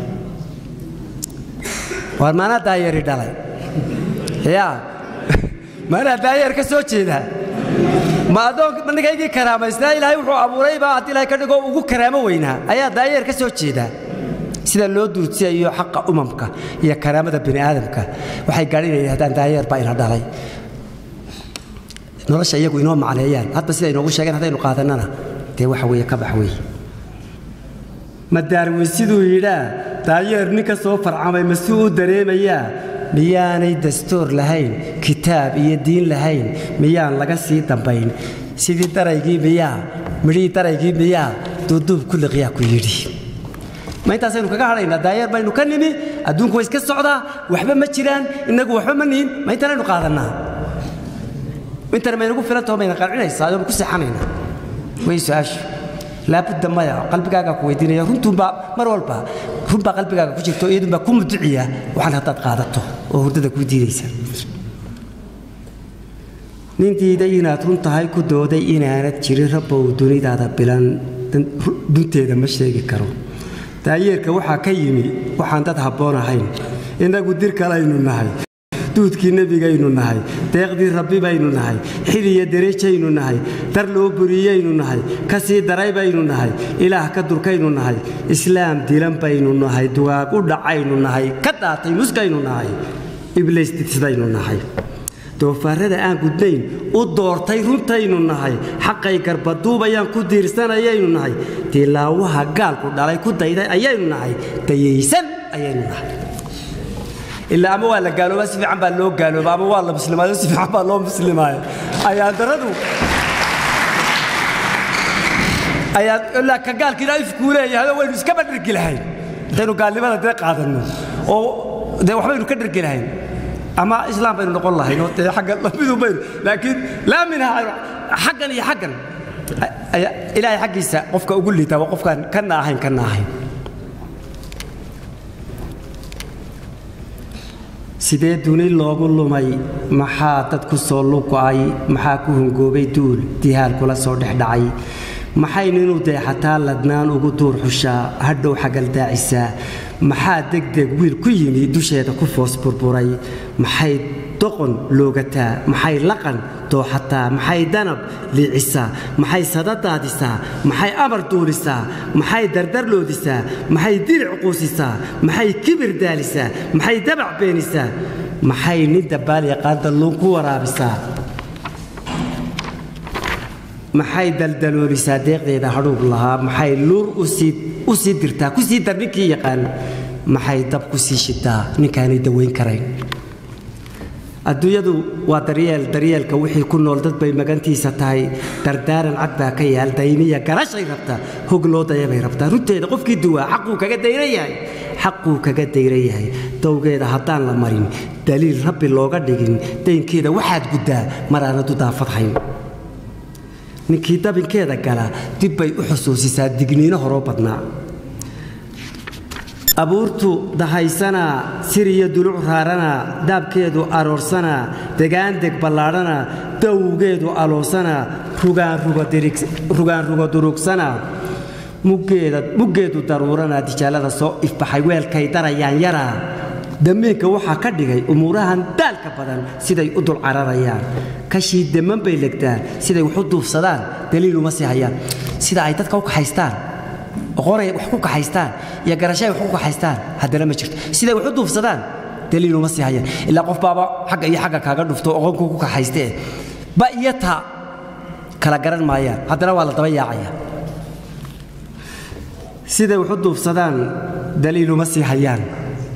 waar maanaa daayari dhalay yaa maanaa daayar ka soo jeedaa ma adoon nigaygii karaamaysnaa ilaahay wuxuu abuuraybaa haddii ilahay ka dhigoo ugu karaamo weynaa ayaa daayeer ka soo jeedaa sida loo duursiyayo xaqa umamka iyo karaamada bini aadamka waxay gaadhinayaan haddaan daayeer baa ina dhalay nolosha iyagu inoo macneeyaan hadba sida inoogu sheegeen haddaynu qaadannana dee waxa weeye ka bax weeye madaarweyn siduu yidhaa daayeer ninka soo farcamay masuu u dareemayaa miyaanay dastuur lahayn kitaab iyo diin lahayn miyaan laga sii dambayn sidii daraygii miyaa midhihii daraygii miyaa duuduub ku liqyaa ku yidhi ma intaasaynu kaga hadhaynaa daayeer baynu ka nimi adduunku way iska socdaa waxba ma jiraan innagu waxba ma nihin ma intanaynu qaadannaa intana maynagu filantaho mayna qancinaysaa adoonu ku seexanaynaa way su-aashu laabudda maya qalbigaagaa ku weydiinaya runtuunbaa mar walba runbaa qalbigaaga ku jirto iyadunbaa ku muduciya waxaan haddaad qaadato oo hurdada kuu diidaysa nin diiday inaad run tahay ku dooday inaanad jirin rabbow dunidaada bilan dunteeda ma sheegi karo daayeerka waxaa ka yimi waxaan dad habboon ahayn innagu dir kalaynu nahay duudkii nebigaynu nahay deeqdii rabbi baynu nahay xil iyo derejaynu nahay dar loo buriyaynu nahay ka sii daray baynu nahay ilaah ka durkaynu nahay islaam dilan baynu nahay dugaag u dhacaynu nahay ka daatay muskaynu nahay ibliis didsidaynu nahay doofaarrada aan gudnayn u doortay runtaynu nahay xaqay garbaduubayaan ku diirsanayaynu nahay dilaawaha gaalku dhalay ku dayday ayaynu nahay dayaysan ayaynu nahay ilaa ama waa la gaaloobaa si fiican baa loo gaalooba ama waa la muslimaayo si fiican baa loo muslimaayo ayaan daradu ayaa ilaa ka gaalkiina ifkuu leeyahay waynu iskaba dhergi lahayn intaynu gaalnimada dee qaadanno oo dee waxbaynu ka dhergi lahayn ama islaam baynu noqon lahayn oo dee xagga lamidun baynu laakiin laa minha xaggan iyo xaggan ilaahay xaggiisa qofka ugu liitaa waa qofkaan kana ahayn kana ahayn sidee duni loogu lumay maxaa dad ku soo lugo'ay maxaa ku hungoobay duul dihaal kula soo dhex dhacay maxay ninuu deexataa ladnaan ugu duur xushaa hadhow xagaldaacisaa maxaa degdeg wiil ku yimi dusheeda ku foos burburay maxay doqon loogataa maxay laqan dooxataa maxay danab liicisaa maxay sadadaadisaa maxay amar duulisaa maxay dardarloodisaa maxay dilic quusisaa maxay kibir daalisaa maxay dabac beenisaa maxay nin dabbaal yaqaan dalluun ku waraabisaa maxay daldaloolisaa deeqdeeda hadhuub lahaa maxay luur u sii dirtaa ku sii dar ninkii yaqaan maxay dab ku sii shitaa ninkaanay dawayn karayn adduunyadu waa daryeel daryeelka wixii ku nool dad bay magantiisa tahay dardaaran cad baa ka yaal dayniya garashay rabtaa hog loo dayabay rabtaa runteeda qofkii duwaa xaquu kaga dayran yahay xaquu kaga dayran yahay dowgeeda haddaan la marin daliil rabbi looga dhigin daynkeeda waxaad guddaa maraanadu daafadhayn ninkii dabinkeeda gala dib bay u xusuusisaa digniino horoo badnaa abuurtu dahaysanaa siriyo duluc raaranaa daabkeedu aroorsanaa degaandeg ballaadhanaa dawgeedu aloosanaa rugaan rugo durugsanaa muggeedu daruuranaa dijaalada soo ifbaxay weelkay darayaan yaraa damiinka waxaa ka dhigay umuurahan daalka badan siday u dul cararayaan kashii demman bay legtaan siday wax u duufsadaan daliil uma sii hayaan sida ay dadka u kaxaystaan oqonay wax ku kaxaystaan iyo garashay wax ku kaxaystaan haddana ma jirto siday wax u duufsadaan daliil uma sii hayaan ilaa qof baaba xagga iyo xagga kaaga dhufto oqonkuu ku kaxaystee ba iyo ta kala garan maayaan haddana waa la daba yaacaya siday wax u duufsadaan daliil uma sii hayaan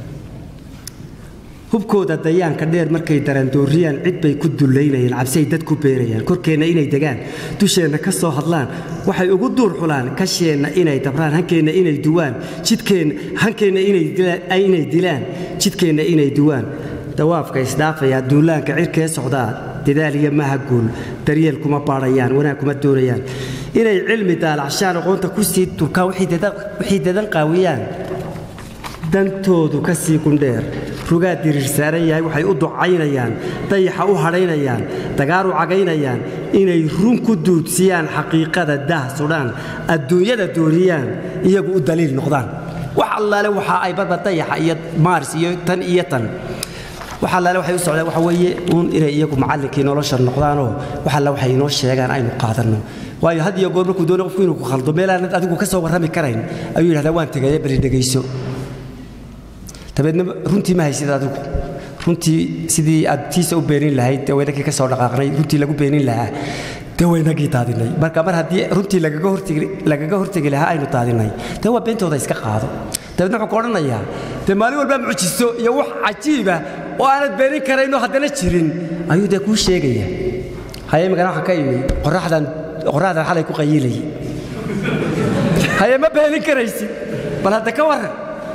hubkooda dayaanka dheer markay darandooriyaan cid bay ku dullaynayaan cabsiay dad ku beerayaan korkeenna inay degaan dusheenna ka soo hadlaan waxay ugu duur xulaan kasheenna inay dabraan hankeenna inay duwaan jidkeenna hankeenna inay dilaan jidkeenna inay duwaan dawaafka isdhaafayaa duulaanka cirkee socdaa dadaal iyo maha guul daryeel kuma baadhayaan wanaag kuma doonayaan inay cilmi daalacshaan aqoonta ku sii turkaan waxay dadan qaawiyaan dantoodu ka sii gundheer rugaa diriir saaran yahay waxay u ducaynayaan dayaxa u hadhaynayaan dagaar u cagaynayaan inay run ku duudsiyaan xaqiiqada daah sudhaan adduunyada dooriyaan iyagu u daliil noqdaan wax allaale waxa ay barba dayaxa iyo maaris iyo tan iyo tan wax allaale waxay u socdaan waxa weeye uun inay iyagu macallinkii nolosha noqdaanoo wax alle waxay inoo sheegaan aynu qaadanno waayo had iyo goor markuu doono qofku inuu ku khaldo meelaanad adigu ka soo warrami karayn ayuu yidhahdaa waan tegaye bali dhegayso dabeedna runtii ma haysid adigu runtii sidii aad tiisa u beenin lahayd dee waynagii ka soo dhaqaaqnay runtii lagu beenin lahaa dee waynagii daadinay marka mar haddii runtii lagaga hortegi lahaa aynu daadinay dee waa beentooda iska qaado dabeedna wuxuu ka odhanayaa dee maalin walbaa mucjiso iyo wax cajiiba oo aanad beenin karaynoo haddana jirin ayuu dee kuu sheegaya haye imikana waxaa ka imi qorraxdan qorraxdan xalay ku qayiilayay haye ma beenin karaysid bal hadda ka warran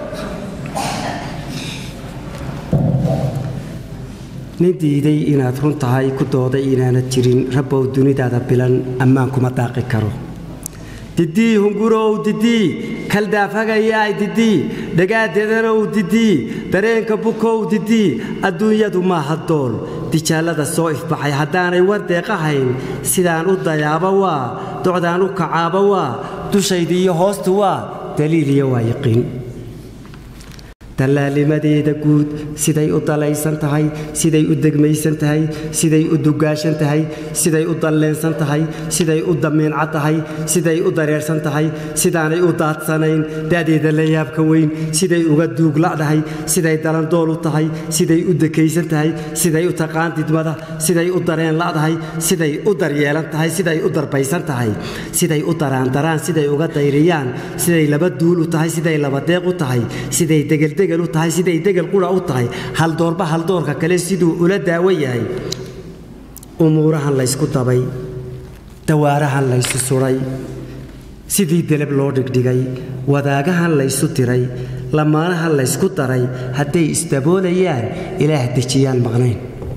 nin diiday inaad run tahay ku dooday inaanad jirin rabbow dunidaada bilan ammaan kuma daaqi karo didii hungurow didii kaldaafhagayaay didii dhagaadedanow didii dareenka bukow didii adduunyadu maaha dool dijaallada soo ifbaxay haddaanay war deeqahayn sidaan u dayaaba waa docdaan u kacaaba waa dushaydi iyo hoostu waa daliil iyo waa yaqiin dallaalimadeeda guud siday u dalaysan tahay siday u degmaysan tahay siday u dugaashan tahay siday u dalleensan tahay siday u damiinca tahay siday u dareersan tahay sidaanay u daadsanayn da'deeda la yaabka weyn siday uga duugla'dahay siday dalandool u tahay siday u dekaysan tahay siday u taqaan didmada siday u dareen la'dahay siday u daryeelan tahay siday u darbaysan tahay siday u daraandaraan siday uga dayriyaan siday laba duul u tahay siday laba deeq u tahay siday degeldegel u tahay siday degel qura u tahay haldoorba haldoorka kale siduu ula daawo yahay umuurahan laysku dabay dawaarahan laysu suray sidii deleb loo dhigdhigay wadaagahan laysu diray lamaanahan laysku daray hadday isdaboolayaan ilaah dejiyaan maqnayn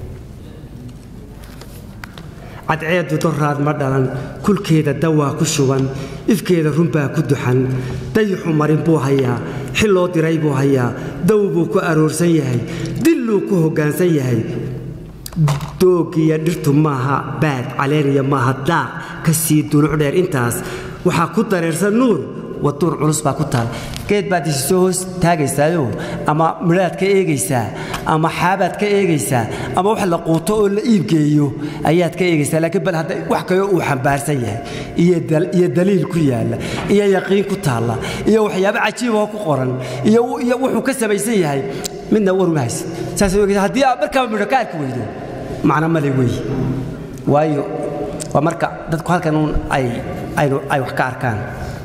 cadceeddu doraad ma dhalan kulkeeda dawaa ku shuban ifkeeda runbaa ku duxan dayixu marin buu hayaa xil loo diray buu hayaa daw buu ku aroorsan yahay dilluu ku hoggaansan yahay doogiyo dhirtu maaha baad caleeniya maaha daaq ka sii duluc dheer intaas waxaa ku dareersan nuur waduur culus baa ku taal geed baad isi soo hoos taagaysaayo ama midhaad ka eegaysaa ama xaabaad ka eegaysaa ama wax la quuto oo la iibgeeyo ayaad ka eegaysaa laakiin bal hadda wax kaloo uu xambaarsan yahay iyo daliil ku yaalla iyo yaqiin ku taalla iyo waxyaabo cajiiboo ku qoran iyo wuxuu ka samaysan yahay midna waruma haysid saas haddii aad markaaba midho ka arki weydo macno male weeye waayo waa marka dadku halkan uun ay aynu ay wax ka arkaan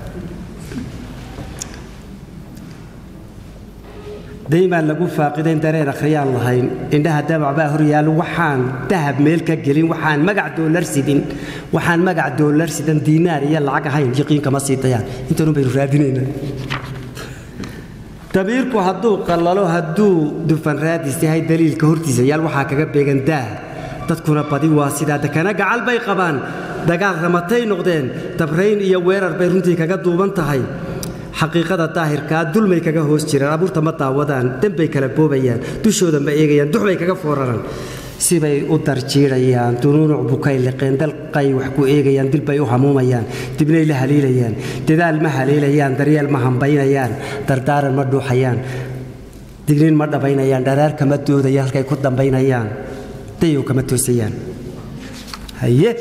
daymaan lagu faaqidayn dareen akhriyaan lahayn indhaha dabac baa hor yaal waxaan dahab meel ka gelin waxaan magac doolar sidin waxaan magac doolar sidan diinaar iyo lacag ahayn yaqiinkama sii dayaan intanun baynu raadinaynaa dabiirku hadduu qallalo hadduu dufan raadis yahay daliilka hortiisa yaal waxaa kaga beegan daah dadkuna badi waa sidaa dekana gacal bay qabaan dagaal ramatay noqdeen dabrayn iyo weerar bay runtii kaga duuban tahay xaqiiqada daahirkaa dulmay kaga hoos jiraan abuurta ma daawadaan dembay kala boobayaan dushooda ma eegayaan duxbay kaga fooraraan sibay u darjiidhayaan dunuunuc bukay liqeen dalqay wax ku eegayaan dilbay u hamuumayaan dibnay la haliilayaan dadaal ma haliilayaan daryeel ma hambaynayaan dardaaran ma dhuuxayaan digniin ma dhabaynayaan dharaar kama doodayaan halkay ku dambaynayaan dayow kama toosayaan haye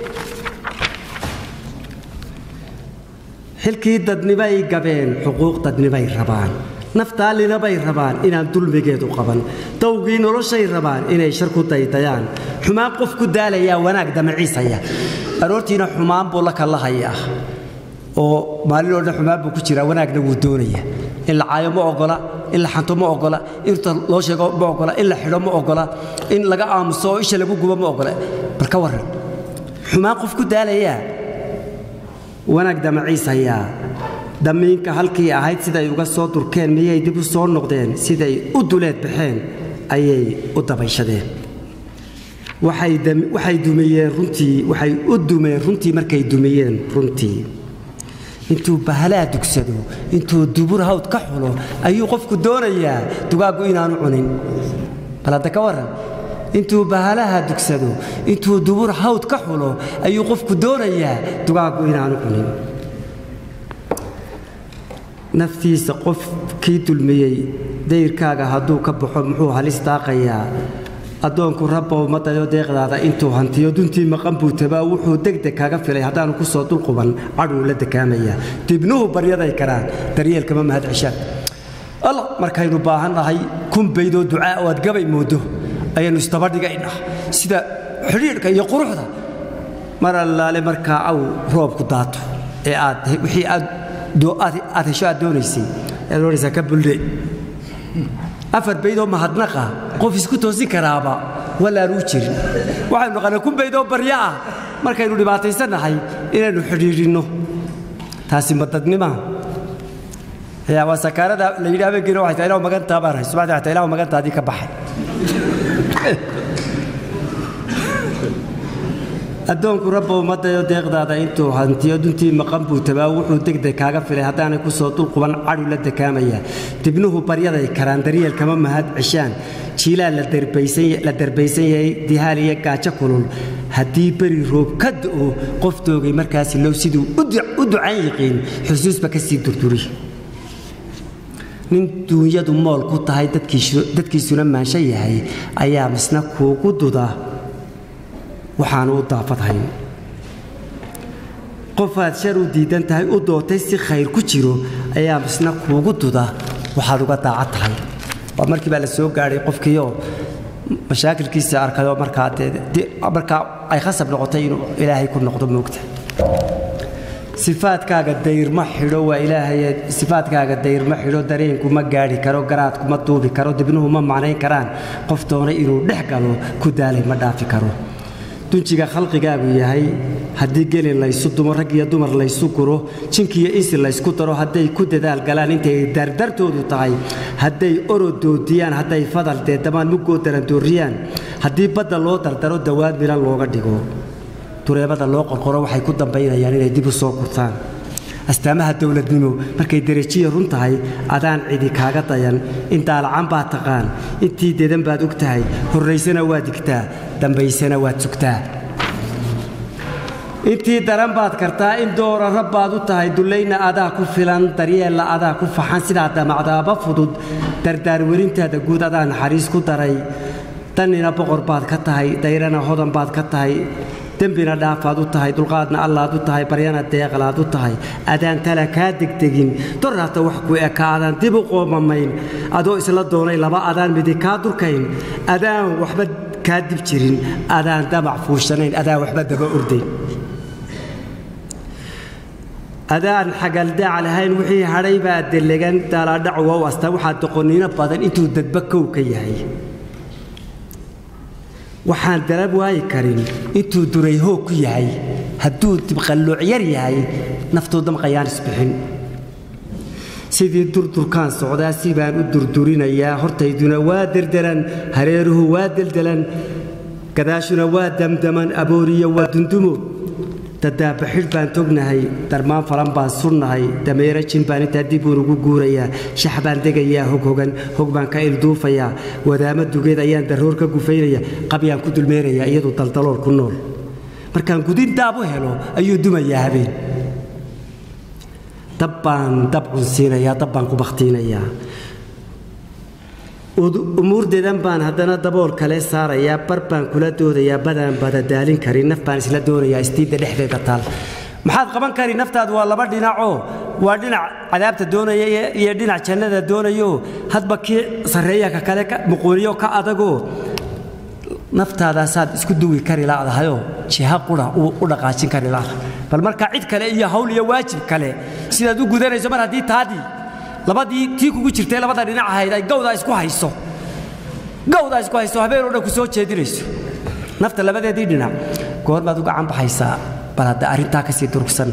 xilkii dadnibay gabeen xuquuq dadnibay rabaan naftaallinabay rabaan inaan dulmigeedu qaban dawgii noloshay rabaan inay shar ku daydayaan xumaan qof ku daalayaa wanaag damaciisaya aroortiina xumaan buu la kallahayaa oo maalin oo dhan xumaan buu ku jiraa wanaagna wuu doonaya in la caayo ma ogola in la xanto ma ogola inta loo sheego ma ogola in la xidho ma ogola in laga aamuso oo isha lagu gubo ma ogola bal ka warran xumaan qof ku daalayaa wanaag damaciisayaa damiinka halkii ahayd siday uga soo durkeen miyay dib u soo noqdeen siday u duleed baxeen ayay u dabayshadeen waxay dumiyeen runtii waxay u dumeen runtii markay dumiyeen runtii intuu bahalaa dugsado intuu dubur hawd ka xulo ayuu qofku doonayaa dugaaggu inaanu cunin bal hadda ka warran intuu bahalaha dugsado intuu dubur hawd ka xulo ayuu qofku doonayaa dugaaggu inaanu cunin naftiisa qof kii dulmiyey dayrkaaga hadduu ka baxo muxuu halis daaqayaa addoonku rabbow ma dayo deeqdaada intuu hantiyo duntii maqan buu tabaa wuxuu degdeg kaga filay haddaanu ku soo dulquban cadhuu la dekaamayaa dibnuhu baryaday karaan daryeelkama mahad ceshaan alla markaynu baahan nahay kun baydoo ducaa oo aad gabay mooddo ayaynu isdabadhigaynaa sida xidhiidhka iyo quruxda mar allaale markaa aw roobku daato ee aad wixii aad aad hesho aad doonaysay ayaad odhanaysaa ka buldhe afar baydoo mahadnaqa qof isku toosin karaaba walaanuu jirin waxaynu naqanaa kun baydoo baryo ah markaynu dhibaataysannahay inaynu xidhiidhinno taasi madadnimaa yaa waa sakaarada la yidhi habeenkiina waxay tahay ilaw magantaa baan hay subaxdii waxay tahay ilaw magantaadii ka baxay addoonku rabbow ma dayo deeqdaada intuu hantiyo duntii maqan buu tabaa wuxuu degdeg kaaga filay haddaanay ku soo dulquban cadhu la dekaamayaa dibnuhu baryaday karaan daryeelkama mahad ceshaan jiilaan la darbaysan yahay dihaal iyo gaajo kulul haddii beri roob ka da'o qof doogay markaasi low siduu u ducan yiqiin xusuusba ka sii durduri nin duunyadu mool ku tahay dadkiisuna maansho yahay ayaa misna kuugu duda waxaanu u daafadhayn qofaad shar u diidan tahay u dootay si khayr ku jiro ayaa misna kuugu duda waxaad uga daacad tahay waa markii baa la soo gaadhay qofkiioo mashaakilkiisa arkayoo markaa dee markaa ay khasab noqotay inuu ilaahay ku noqdo moogta sifaadkaaga dayrma xidho waa ilaahay sifaadkaaga dayrma xidho dareenku ma gaadhi karo garaadku ma duubi karo dibnuhu ma macnayn karaan qof doonay inuu dhex galo ku daalay ma dhaafi karo dunjiga khalqigaagu yahay haddii gelin laysu dumo rag iyo dumar laysu guro jinkiiyo insi laysku daro hadday ku dadaal galaan intay dardartoodu tahay hadday orodoodiyaan hadday fadal deedamaan muggoo darandooriyaan haddii badda loo dardaro dawaad milan looga dhigo dureebada loo qorqoro waxay ku dambaynayaan inay dib u soo gurtaan astaamaha dowladnimo markay derejiya run tahay adaan cidi kaaga dayan in daalacan baad taqaan intii dedan baad og tahay horraysana waad digtaa dambaysana waad sugtaa intii daran baad kartaa in doora rabbaad u tahay dullayna adaa ku filan daryeella adaa ku faxan sidaa damacdaaba fudud dardaarwerintaada guud adaa naxariis ku daray dannina boqor baad ka tahay dayrana hodan baad ka tahay dembina dhaafaad u tahay dulqaadna allaad u tahay baryana deeqlaad u tahay adaan tala kaa degdegin dorraata wax ku eka adaan dib u qoomamayn adoo isla doonay laba adaan midi kaa durkayn adaan waxba kaa dib jirin adaan damac fuushanayn adaan waxba daba ordayn adaan xagaldaac lahayn wixii hadhay baa delegan daalaadhac wow asta waxaa doqoniino badan intuu dadba kow ka yahay waxaan darab waayi karin intuu duray hoog ku yahay hadduu dibqallooc yar yahay naftuu damqayaan isbixin sidii durdurkaan socdaa si baan u durdurinayaa hortayduna waa derderan hareeruhu waa deldelan gadaashuna waa damdaman abooriyo waa dundumo dadaabaxidh baan tognahay darmaan falan baan surnahay dameero jin baan intaa dib uun ugu guurayaa shax baan degayaa hoghogan hog baan ka ilduufayaa wadaamo dugeed ayaan darroor ka gufaynaya qabyaan ku dulmeenayaa iyadu daldalool ku nool markaan gudin daab u helo ayuu dumayaa habeen dab baan dab cunsiinayaa dab baan ku bakhtiinayaa umuurdeedan baan haddana dabool kale saarayaa bar baan kula doodayaa badaan badadaalin karin naf baan isla doonayaa istiidda dhexdeeda taal maxaad qaban kari naftaadu waa laba dhinacoo waa dhinac cadaabta doonaya iyo dhinac jannada doonayo hadba kii sarreeya ka kale muquuniyo ka adagoo naftaadaasaad isku duwi kari laadahayoo jiha qura u dhaqaajin kari laada bal markaa cid kale iyo hawl iyo waajib kale sidaad u gudanayso mar haddii taadii labadii tii kugu jirtay labada dhinac ahayd ay gawdaa isku hayso gawdaa isku hayso habeenoo dhan ku soo jeedinayso nafta labadeedii dhinac goor baad u gacan baxaysaa bal hadda arrintaa ka sii durugsanna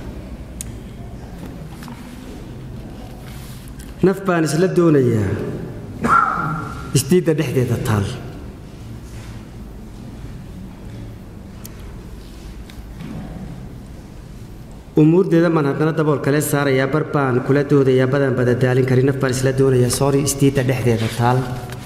naf baan isla doonayaa isdiidda dhexdeeda taal umuurdeeda maan haddana dabool kale saarayaa bar baan kula doodayaa badan badadaalin karin naf baan isla doonayaa soori istiidda dhexdeeda taal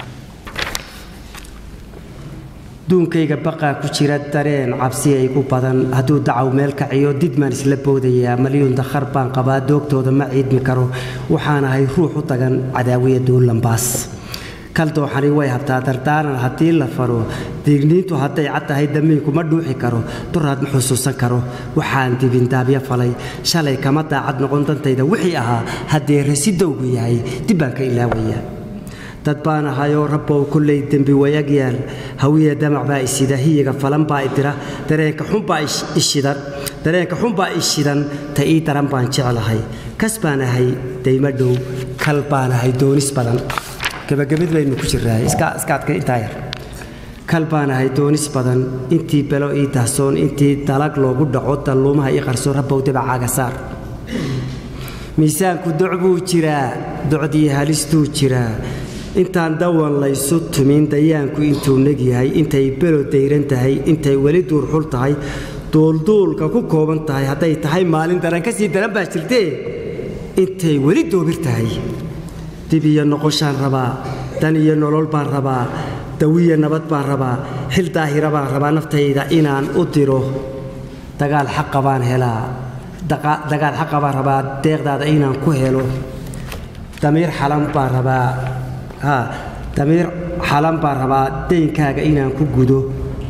duunkayga baqaa ku jira dareen cabsi aygu badan hadduu dacaw meel kaciyo didmaan isla boodayaa malyuun dakhar baan qabaa doogtooda ma ciidmi karo waxaan ahay ruux u tagan cadaawiya duulambaas kaldooxani way habtaa dardaaran haddii la faro diigniintu hadday cad tahay damiinku ma dhuuxi karo duraad ma xusuusan karo waxaan dibindaabyo falay shalay kama daacad noqon dantayda wixii ahaa haddee rasidowgu yahay dib baan ka ilaawaya dad baan ahayoo rabbow kollay dembi wayag yaal hawiya damac baa isida hiyiga falan baa idira dareenka xunbaa ishidan dareenka xunbaa ishidan ta ii daran baan jeclahay kas baan ahay daymo dhow kal baan ahay doonis badan gabagabid baynu ku jirraa iska adka intaa yar kal baan ahay doonis badan intii belo ii dahsoon intii dalag loogu dhaco dalluumaha ii qarsoon rabbow dabacaaga saar miisaanku doc buu jiraa docdii halistuu jiraa intaan dawan laysu tumin dayaanku intuu neg yahay intay belo dayran tahay intay weli duurxul tahay duulduulka ku kooban tahay hadday tahay maalin daran ka sii daran baa jirtee intay weli doobir tahay dib iyo noqoshaan rabaa dan iyo nolol baan rabaa dawiya nabad baan rabaa xil daahira baan rabaa naftayda inaan u diro dagaal xaqa baan helaa dagaal xaqa baan rabaa deeqdaada inaan ku helo damiir xalan baan rabaa haa damiir xalan baan rabaa daynkaaga inaan ku gudo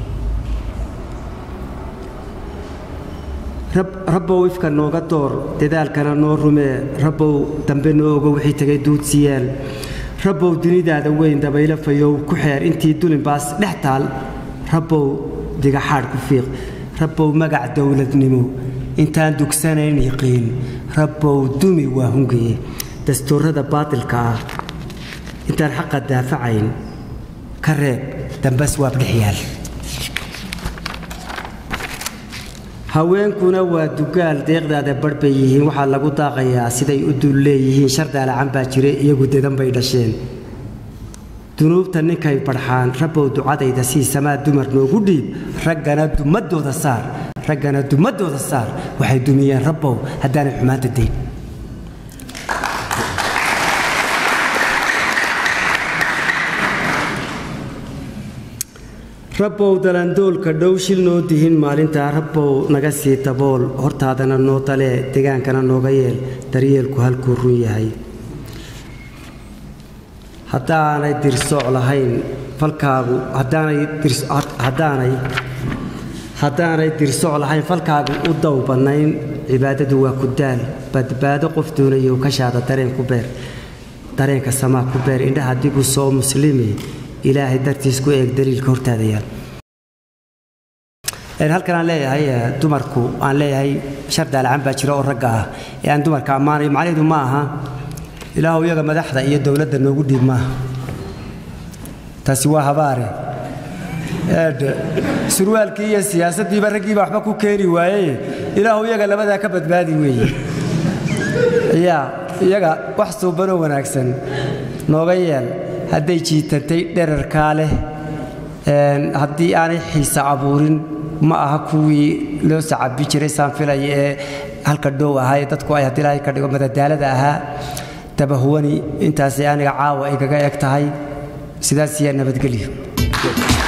rabbow ifka nooga door dadaalkana noo rumee rabbow dambe noo ogo wixii tegay duudsiyaan rabbow dunidaada weyn dabaylo fayow ku xeer intii dulinbaas dhex taal rabbow digaxaadh ku fiiq rabbow magac dowladnimo intaan dugsanayn yiqiin rabbow dumi waa hungaye dastuurada baatilka ah intaan xaqa daafacayn ka reeb dambas waab dhex yaal haweenkuna waa dugaal deeqdaada barh bay yihiin waxaa lagu daaqayaa siday u dul leeyihiin shardaalacan baa jire iyagu dedan bay dhasheen dunuubta ninkay barxaan rabbow ducadayda sii samaa dumar noogu dhiib raggana dumadooda saar raggana dumadooda saar waxay dumiyeen rabbow haddaanay xumaanta dayn rabbow dalandoolka dhow shil noo dihin maalintaa rabbow naga sii dabool hortaadana noo dalee degaankana nooga yeel daryeelku halkuu run yahay haddaanay dirsooc lahayn falkaagu haddaanay haddaanay dirsooc lahayn falkaagu u dow bannayn cibaadadu waa ku daal badbaado qof doonayo kashaada dareen ku beer dareenka samaa ku beer indhaha dibu soo muslimi ilaahay dartiis ku eeg daliilka hortaada yaal halkan aan leeyahay dumarku aan leeyahay shar daalacan baa jira oo ragga ah ee aan dumarka ammaanayo macnaheedu ma aha ilaahu iyaga madaxda iyo dowladda noogu dhiib maaha taasi waa habaare surwaalkii iyo siyaasaddiiba raggiiba waxba ku keeni waaye ilaahu iyaga labadaa ka badbaadi weeye yaa iyaga wax suubanoo wanaagsan nooga yeel hadday jiitantay dherarkaa leh haddii aanay xiisa abuurin ma aha kuwii loo sacabi jiray saanfilaya ee halka dhow ahaa ee dadku ay haddii ilaahay ka dhigo madadaalada ahaa dabahuwani intaasay aniga caawa ay kaga eg tahay sidaas yaa nabadgelyo